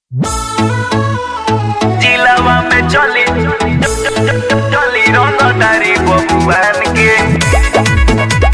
जिलावा में चली चली रंगदारी बबुआन के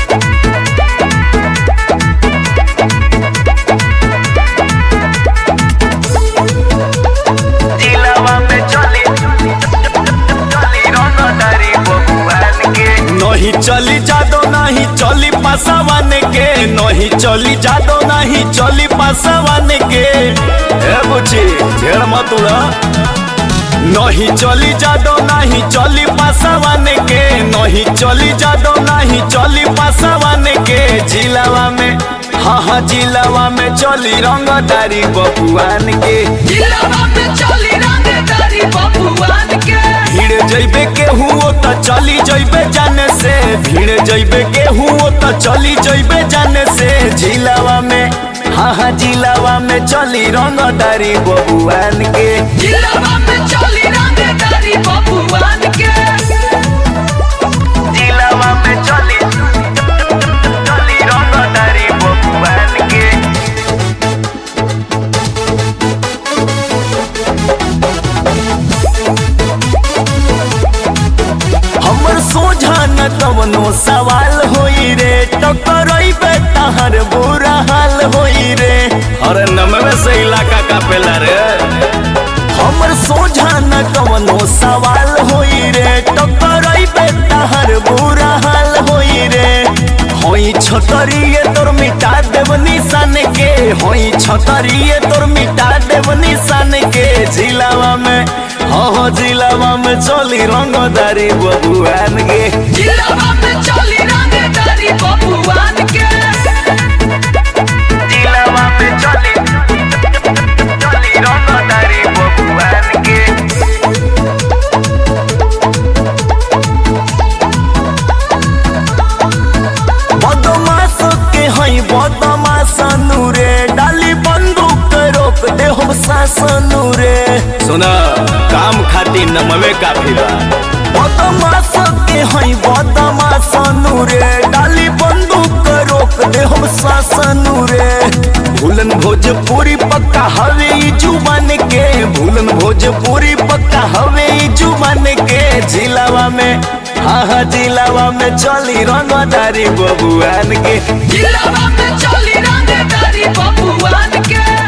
जिलावा में चली चली रंगदारी बबुआन के नहीं चली जादो नहीं चली पासावान के नहीं चली जादो नहीं चली पासावान के ए बुची झेड़ मत उड़ा नहीं चली जादो नहीं चली पासावान के नहीं चली जादो नहीं चली पासावान के जिलावा में हाँ हाँ जिलावा में चली रंगदारी बबुआन के जिलावा में चली रंगदारी बबुआन के भीड़ जइबे के हुओ त चली जइबे जाने से भीड़ जइबे के हुओ त चली जइबे जाने से जिलावा में हाँ हाँ जिलावा में चली रंगदारी बबुआन के जिलावा में चली रंगदारी बबुआन के जिलावा में चली चली रंगदारी बबुआन के हमर सोझा न कवनो सवाल होई रे टकरइबे तहर बुरा हाल होई रे अरे नमवे से इलाका का पेला रे हमर सोझा न कवनो सवाल होई रे टकरइबे तहर बुरा हाल होई रे होई छतरिए तोर मिटा देव निशान के होई छतरिए तोर मिटा देव निशान के जिलावा में हाँ हाँ जिलावा में चली रंगदारी बबुआन के जिलावा में चली रंगदारी बबुआन के जिलावा में चली चली रंगदारी बबुआन के बदमाश के हई बदमाश रे डाली बंदूक रोक दे हम शासन रे सुना काम खातिर नमवे काफी बा बदमाश के हई बदमाश रे डाली बंदूक रोक दे हम शासन रे भूलन भोजपुरी पक्का हवे ई जुबान के भूलन भोजपुरी पक्का हवे ई जुबान के जिलावा में हाँ हाँ जिलावा में चली रंगदारी बबुआन के जिलावा में चली रंगदारी बबुआन के